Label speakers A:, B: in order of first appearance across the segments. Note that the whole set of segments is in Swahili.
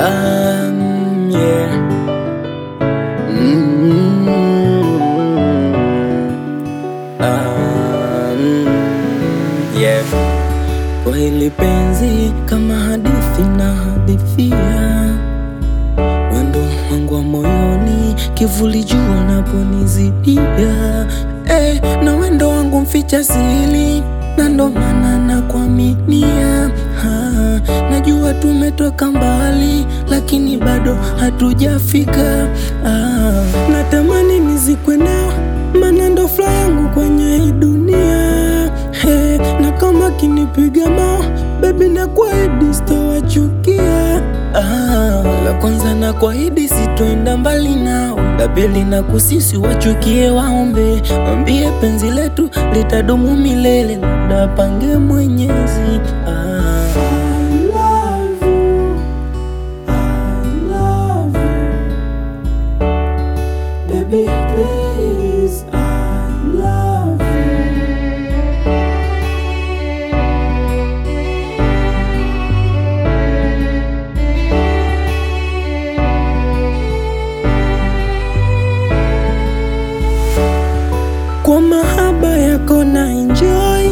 A: Um, yeah. Mm, um, yeah. Kwa hili penzi kama hadithi na hadithia wendo wangu wa moyoni, kivuli jua naponizidia eh, na wendo wangu mficha siri, na ndo maana nakuaminia. Ha, Najua tumetoka mbali, lakini bado hatujafika. Ah, natamani nizikwe nao, maana ndo furaha yangu kwenye hii dunia. Hey, na kama kinipiga mao bebi, na kuahidi sitowachukia. Ah, la kwanza na kuahidi sitoenda mbali nao, la pili na kusisi wachukie, waombe wambie penzi letu litadumu milele, labda pange Mwenyezi. Ah.
B: Baby, please, I love you.
A: Kwa mahaba yako na enjoy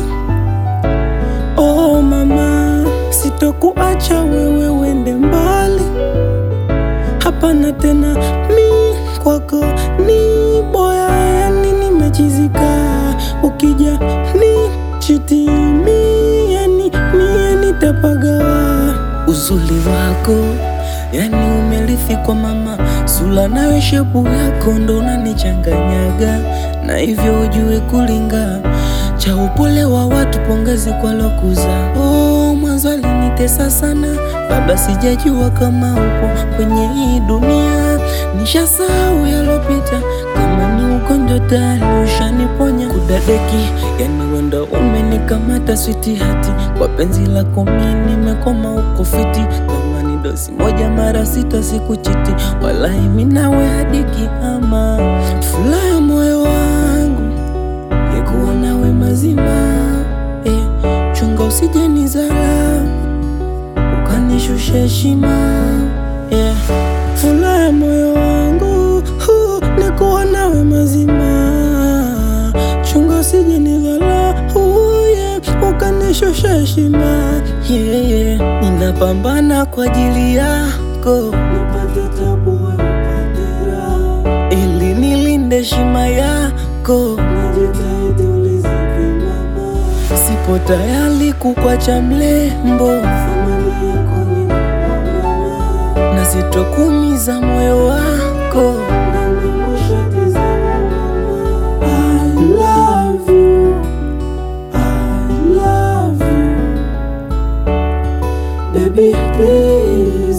A: Oh mama, sitokuacha wewe wende mbali, hapana tena, mi kwako ni boya, yani nimechizika, ukija ni chiti mi, yani mie nitapagawa uzuri wako Yani umerithi kwa mama, sula nayo shepu yako ndo unanichanganyaga, na hivyo ujue kulinga cha upole wa watu, pongezi kwa lokuza. Oh, mwanzo alinitesa sana, baba sijajua kama upo kwenye hii dunia, nishasahau yalopita, kama ni ugonjwa tayari ushaniponya. Kudadeki yani wenda umenikamata switi hati, kwa penzi lako mi nimekoma, uko fiti kama ni dosi moja mara sita sikuchiti, walai minawe hadi kiama. Furaha ya moyo wangu yekuwa nawe mazima eh, chunga usije nizala ukanishusha heshima yeah. Furaha ya moyo wangu hu, nikuwa nawe mazima, chunga usije nidhala yeah, ukanishusha heshima yeah, yeah. Ninapambana kwa ajili yako
B: Nipate tabu, wewe upate raha.
A: ili nilinde heshima yako,
B: Najitahidi ulizike mama.
A: sipo tayari kukwacha mlembo
B: Thamani yako ninakupa mama.
A: na sitokumiza moyo wako.
B: Nami mushatizama mama. I love you. I love you. Baby, please